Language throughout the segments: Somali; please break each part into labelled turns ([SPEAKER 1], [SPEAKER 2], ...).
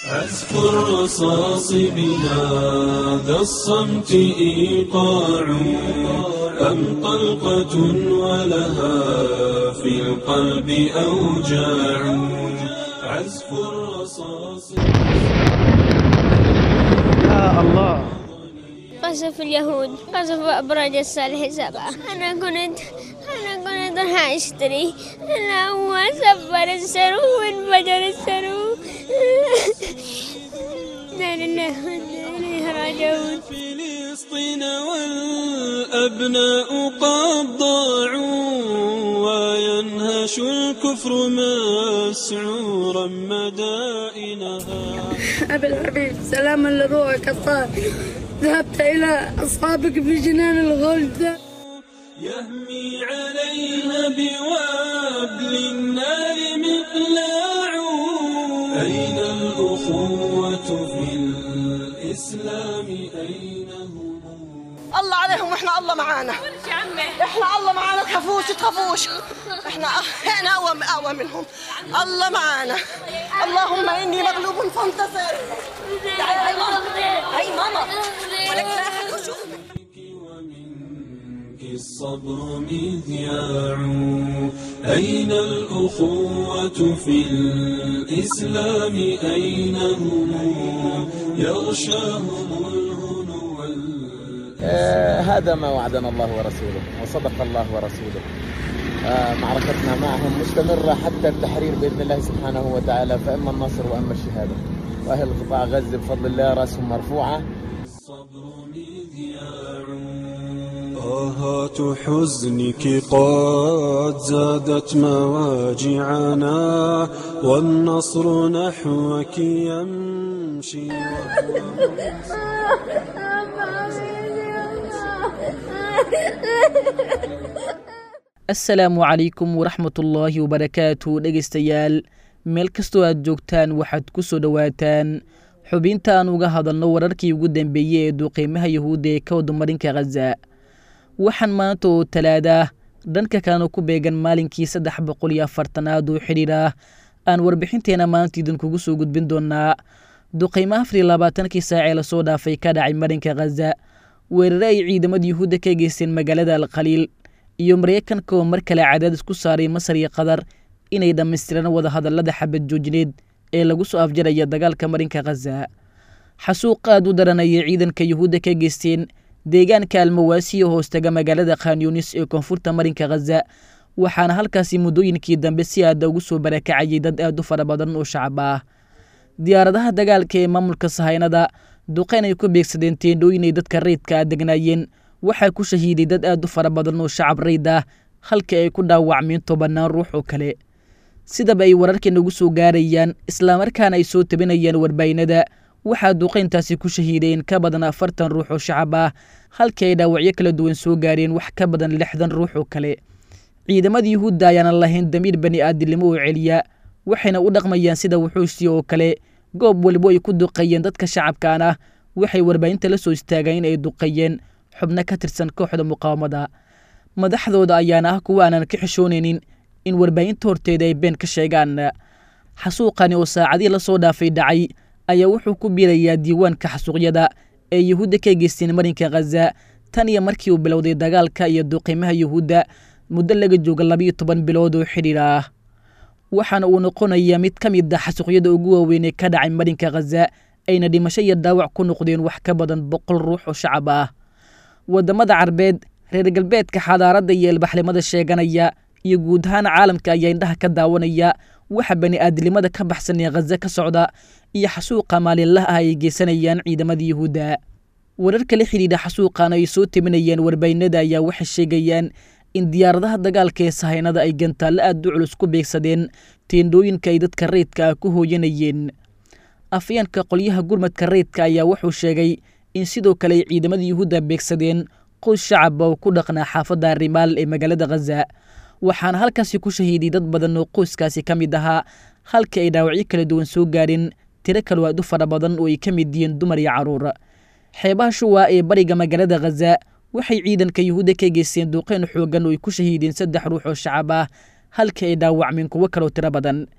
[SPEAKER 1] عزف الرصاص بهذا الصمت إيقاع أم طلقة ولها في القلب أوجاع عزف الرصاص
[SPEAKER 2] يا الله
[SPEAKER 3] قصف اليهود قصف أبراج الصالح سبعة أنا كنت أنا كنت راح أشتري أنا هو سفر السرو وانفجر السرو لا لله وإنا إليه راجعون
[SPEAKER 1] فلسطين والأبناء قد ضاعوا وينهش الكفر مسعورا مدائنها
[SPEAKER 4] أبي الحبيب سلاما لروحك الطاهر ذهبت إلى أصحابك في جنان الغلد
[SPEAKER 1] يهمي عليها بوابل النار مقلاع أين الأخوة في الإسلام أين هم
[SPEAKER 5] الله عليهم واحنا الله معانا احنا الله معانا تخافوش تخافوش احنا احنا اقوى اقوى منهم الله معانا اللهم اني مغلوب فانتصر تعالي هاي ماما هاي ماما ولك لا أحد يشوفك.
[SPEAKER 1] ومنك الصبر مذياع أين الأخوة في الإسلام أين هم يغشاهم الهنو وال-
[SPEAKER 6] آه، هذا ما وعدنا الله ورسوله وصدق الله ورسوله آه، معركتنا معهم مستمرة حتى التحرير بإذن الله سبحانه وتعالى فإما النصر وإما الشهادة وأهل قطاع غزة بفضل الله رأسهم مرفوعة
[SPEAKER 1] الصبر مذياع آهات حزنك قد زادت مواجعنا والنصر نحوك يمشي
[SPEAKER 2] asalaamu calaykum waraxmatullaahi wabarakaatu dhegaystayaal meel kastoo aad joogtaan waxaad ku soo dhowaataan xubinta aan uga hadalno wararkii ugu dambeeyey ee duqeymaha yahuudda ee ka wadamarinka khaza waxaan maanta oo talaada dhanka kalena ku beegan maalinkii saddex boqol iyo afartanaad oo xidhiir ah aan warbixinteena maanta idinkugu soo gudbin doonaa duqeymo afar iyo labaatankii saacee lasoo dhaafay ka dhacay marinka khaza weerare ay ciidamada yuhuudda ka geysteen magaalada alkhaliil iyo maraykanka oo mar kale cadaadis ku saaray masar iyo qatar inay dhammaystiraan wadahadallada xabad joojineed ee lagu soo afjaraya dagaalka marinka khaza xasuuq aad u daranayay ciidanka yuhuudda ka geysteen deegaanka almawaasiya hoostaga magaalada khanyunis ee koonfurta marinka khaza waxaana halkaasi muddooyinkii dambe si aada ugu soo barakacayay dad aad u fara badan oo shacab ah diyaaradaha dagaalka ee maamulka sahaynada duqeyn ay ku beegsadeen teendhooyin ay dadka rayidka ah degnaayeen waxaa ku shahiiday dad aad u fara badan oo shacab rayd ah halka ay ku dhaawacmeen tobannaan ruux oo kale sidaba ay wararka nagu soo gaarayaan islamarkaana ay soo tabinayaan warbaahinada waxaa duqeyntaasi ku shahiideen ka badan afartan ruux oo shacab ah halka ay dhaawacyo kala duwan soo gaareen wax ka badan lixdan ruux oo kale ciidamada yuhuudda ayaanan lahayn damiir bani aadilnimo oo celiya waxayna u dhaqmayaan sida wuxuusi oo kale goob walibo ay ku duqeeyeen dadka shacabkaan ah waxay warbaahinta la soo istaageen in ay duqeeyeen xubno ka tirsan kooxda muqaawamada madaxdooda ayaana ah kuwa aanan ka xishoonaynin in warbaahinta horteeda ay been ka sheegaan xasuuqani oo saacadii lasoo dhaafay dhacay ayaa wuxuu ku biirayaa diiwaanka xasuuqyada ee yuhuudda ka geysteen marinka khaza tan iyo markii uu bilowday dagaalka iyo duqiimaha yuhuudda muddo laga jooga labiyo toban bilood oo xidhiir ah waxaana uu noqonayaa mid ka mid a xasuuqyada ugu waaweyn ee ka dhacay marinka khaza ayna dhimasho iyo dhaawac ku noqdeen wax ka badan boqol ruux oo shacab ah waddamada carbeed reer galbeedka xadaaradda iyo ilbaxnimada sheeganaya iyo guud ahaan caalamka ayaa indhaha ka daawanaya waxa bani aadamnimada ka baxsan ee khaza ka socda iyo xasuuqa maalinlaha ah ay geysanayaan ciidamada yuhuudda wararka la xidhiidha xasuuqan ay soo teminayeen warbaahinada ayaa waxay sheegayaan in diyaaradaha dagaalka ee sahaynada ay gantaallo aad u culus ku beegsadeen teendhooyinka ay dadka rayidka ah ku hooyanayeen afyeenka qolyaha gurmadka rayidka ayaa wuxuu sheegay in sidoo kale ay ciidamada yuhuudda beegsadeen qoys shacaba oo ku dhaqnaa xaafadda rimaal ee magaalada khaza waxaana halkaasi ku shahiiday dad badan oo qoyskaasi ka mid ahaa halka ay dhaawacyo kala duwan soo gaareen tiro kaloo aad u fara badan oo ay ka mid yihiin dumar iyo carruur xeebaha shuwa ee bariga magaalada khaza waxay ciidanka yuhuudda ka geysteen duuqeyn xoogan oo ay ku shahiideen saddex ruux oo shacab ah halka ay dhaawacmeen kuwo kaloo tiro badan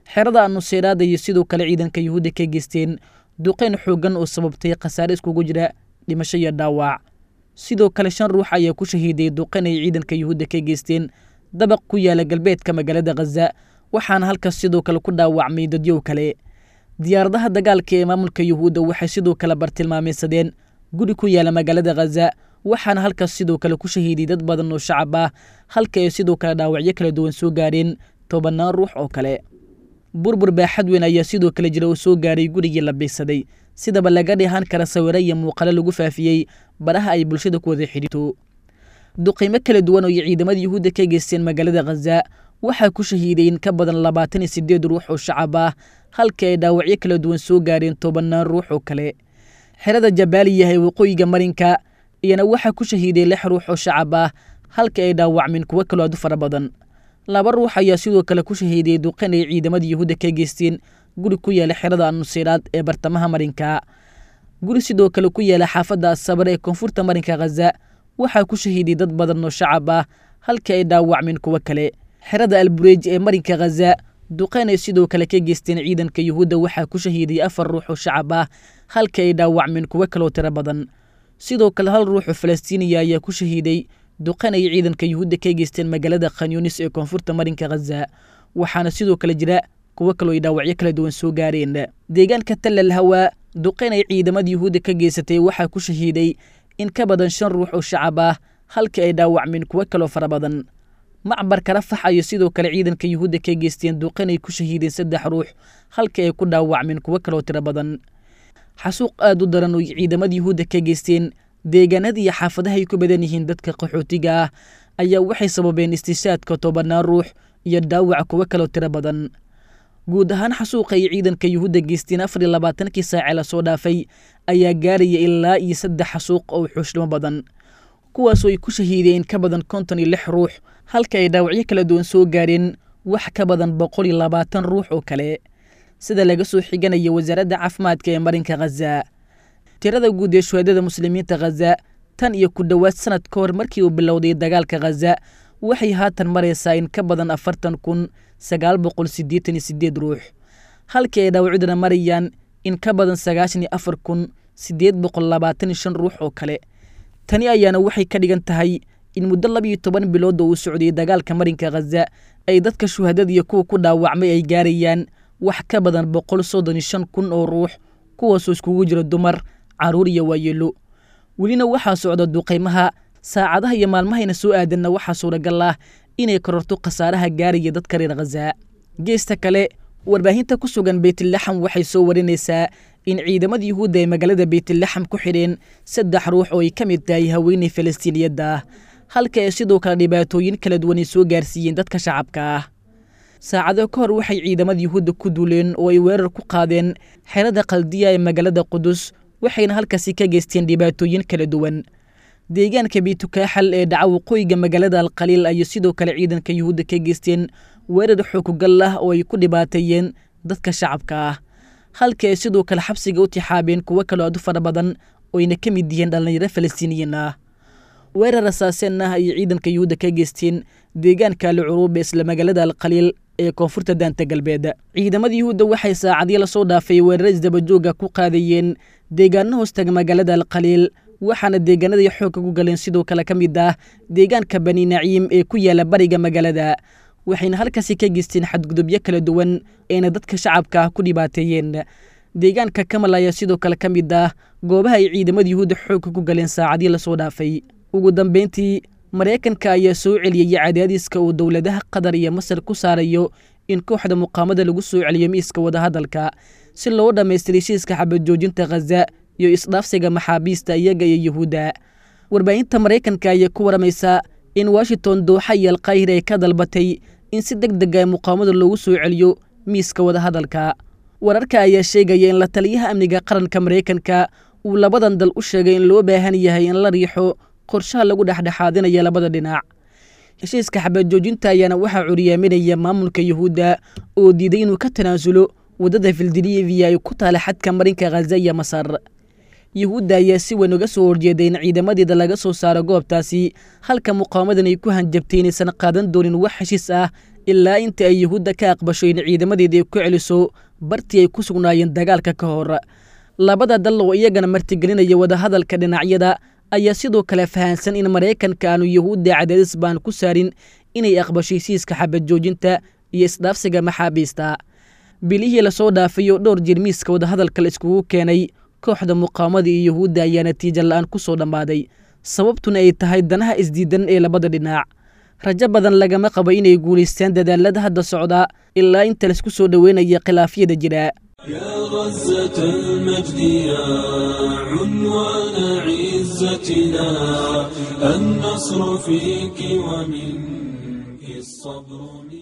[SPEAKER 2] xerada anuseyraada iyo sidoo kale ciidanka yuhuudda ka geysteen duqeyn xooggan oo sababtay khasaare iskugu jira dhimasho iyo dhaawac sidoo kale shan ruux ayaa ku shahiiday duqeyn ay ciidanka yuhuudda ka geysteen dabaq ku yaala galbeedka magaalada khaza waxaana halkaas sidoo kale ku dhaawacmay dadyow kale diyaaradaha dagaalka ee maamulka yuhuudda waxay sidoo kale bartilmaameysadeen guri ku yaala magaalada khaza waxaana halkaas sidoo kale ku shahiiday dad badan oo shacab ah halka ay sidoo kale dhaawacyo kala duwan soo gaareen tobannaan ruux oo kale burbur baaxad weyn ayaa sidoo kale jira oo soo gaaray gurigii la biigsaday sidaba laga dheehan kara sawiro iyo muuqalo lagu faafiyey baraha ay bulshada ku wada xidhiirto duqiimo kala duwan oo ay ciidamada yuhuudda ka geysteen magaalada khaza waxaa ku shahiiday in ka badan labaatan iyo sideed ruux oo shacab ah halka ay dhaawacyo kala duwan soo gaareen tobannaan ruux oo kale xerada jabaaliya ee waqooyiga marinka iyana waxaa ku shahiiday lix ruux oo shacab ah halka ay dhaawacmeen kuwo kaloo aad u fara badan laba ruux ayaa sidoo kale ku shahiiday duqan ay ciidamada yuhuudda ka geysteen guri ku yaala xerada anuseyraad ee bartamaha marinka guri sidoo kale ku yaala xaafadda asabar ee koonfurta marinka khaza waxaa ku shahiiday dad badan oo shacab ah halka ay dhaawacmeen kuwo kale xerada albureej ee marinka khaza duqeyn ay sidoo kale ka geysteen ciidanka yuhuudda waxaa ku shahiiday afar ruux oo shacab ah halka ay dhaawacmeen kuwo kaloo tiro badan sidoo kale hal ruuxoo falastiiniya ayaa ku shahiiday duqeyn ay ciidanka yuhuudda ka geysteen magaalada khanyunis ee koonfurta marinka khaza waxaana sidoo kale jira kuwo kaloo ay dhaawacyo kala duwan soo gaareen deegaanka tallal hawaa duqeyn ay ciidamada yuhuudda ka geysatay waxaa ku shahiiday in ka badan shan ruux oo shacab ah halka ay dhaawacmeen kuwo kaloo fara badan macbarka rafax ayay sidoo kale ciidanka yuhuudda ka geysteen duqeyn ay ku shahiideen saddex ruux halka ay ku dhaawacmeen kuwo kaloo tiro badan xasuuq aad u daran oo ciidamada yuhuudda ka geysteen deegaanada iyo xaafadaha ay ku badan yihiin dadka qaxootiga ah ayaa waxay sababeen istishaadka tobannaan ruux iyo dhaawac kuwo kaloo tiro badan guud ahaan xasuuqa ay ciidanka yuhuudda geysteen afar iyo labaatankii saace lasoo dhaafay ayaa gaaraya ilaa iyo saddex xasuuq oo xuushnimo badan kuwaasoo ay ku shahiideen ka badan konton iyo lix ruux halka ay dhaawacyo kala duwan soo gaareen wax ka badan boqol iyo labaatan ruux oo kale sida laga soo xiganaya wasaaradda caafimaadka ee marinka khaza tirada guud ee shuhaadada muslimiinta khaza tan iyo ku dhowaad sanad ka hor markii uu bilowday dagaalka khaza waxay haatan maraysaa in ka badan afartan kun sagaal boqol siddeetan iyo siddeed ruux halkii ay dhaawacyaduna marayaan in ka badan sagaashan iyo afar kun siddeed boqol labaatan iyo shan ruux oo kale tani ayaana waxay ka dhigan tahay in muddo labiiyo toban bilood oo uu socday dagaalka marinka khaza ay dadka shuhadada iyo kuwa ku dhaawacmay ay gaarayaan wax ka badan boqol soddon iyo shan kun oo ruux kuwaasoo iskugu jira dumar carruur iyo waayeelo welina waxaa socda duqaymaha saacadaha iyo maalmahayna soo aadanna waxaa suuragal ah inay kororto khasaaraha gaaraya dadka reer khaza geesta kale warbaahinta ku sugan beytlaxam waxay soo warinaysaa in ciidamada yuhuudda ay magaalada beytlaxam ku xidheen saddex ruux oo ay ka mid tahay haweeney falastiiniyadda ah halka ay sidoo kale dhibaatooyin kala duwan ay soo gaarsiiyeen dadka shacabka ah saacado ka hor waxay ciidamada yuhuudda ku duuleen oo ay weerar ku qaadeen xerada qaldiya ee magaalada qudus waxayna halkaasi ka geysteen dhibaatooyin kala duwan deegaanka biitukaaxal ee dhaca waqooyiga magaalada alkhaliil ayay sidoo kale ciidanka yuhuudda ka geysteen weerar xookugal ah oo ay ku dhibaateeyeen dadka shacabka ah halka ay sidoo kale xabsiga u tixaabeen kuwo kaloo aad u fara badan oo ayna ka mid yihiin dhallinyaro falastiiniyiin ah weerar asaaseen ah ayay ciidanka yuhuudda ka geysteen deegaanka alcuruub ee isla magaalada alkhaliil ee koonfurta daanta galbeed ciidamada yuhuudda waxay saacadyo lasoo dhaafay weeraro isdabajooga ku qaadayeen deegaano hoostaga magaalada alkhaliil waxaana deegaanaday xoogka ku galeen sidoo kale ka mid ah deegaanka bani naciim ee ku yaala bariga magaalada waxayna halkaasi ka geysteen xadgudubyo kala duwan eena dadka shacabka ah ku dhibaateeyeen deegaanka kamal ayaa sidoo kale ka mid ah goobaha ay ciidamada yuhuudda xoogka ku galeen saacadii lasoo dhaafay ugu dambeyntii maraykanka ayaa soo celiyey cadaadiska uu dowladaha qatar iyo masar ku saarayo in kooxda muqaamada lagu soo celiyo miiska wadahadalka si loo dhammaystira heshiiska xabadjoojinta khaza iyo isdhaafsiga maxaabiista iyaga iyo yuhuudda warbaahinta maraykanka ayaa ku waramaysa in washington dooxa iyo alkaahira ay ka dalbatay in si deg deg a muqaamada loogu soo celiyo miiska wadahadalka wararka ayaa sheegaya in la taliyaha amniga qaranka maraykanka uu labadan dal u sheegay in loo baahan yahay in la riixo qorshaha lagu dhexdhexaadinaya labada dhinac heshiiska xabaadjoojinta ayaana waxaa curyaaminaya maamulka yuhuudda oo diiday inuu ka tanaasulo waddada fildiliviya ay ku taala xadka marinka khaza iyo masar yuhuudda ayaa si weyn uga soo horjeeday in ciidamadeeda laga soo saaro goobtaasi halka muqaawamadan ay ku hanjabtay inaysan qaadan doonin wax heshiis ah ilaa inta ay yuhuudda ka aqbasho in ciidamadeeda ay ku celiso bartii ay ku sugnaayeen dagaalka ka hor labada dal oo iyagana martigelinaya wadahadalka dhinacyada ayaa sidoo kale fahansan in maraykanka aanu yuhuudda cadaadis baan ku saarin inay aqbasho hesiiska xabad joojinta iyo isdhaafsiga maxaabiista bilihii lasoo dhaafay oo dhowr jir miiska wadahadalka la iskugu keenay kooxda muqaawamada iyo yuhuudda ayaa natiijo la-aan ku soo dhammaaday sababtuna ay tahay danaha isdiidan ee labada dhinac rajo badan lagama qabo inay guulaystaan dadaalada hadda socda ilaa inta laisku soo dhoweynaya khilaafyada jira
[SPEAKER 1] يا غزة المجد يا عنوان عزتنا النصر فيك ومنك الصبر منك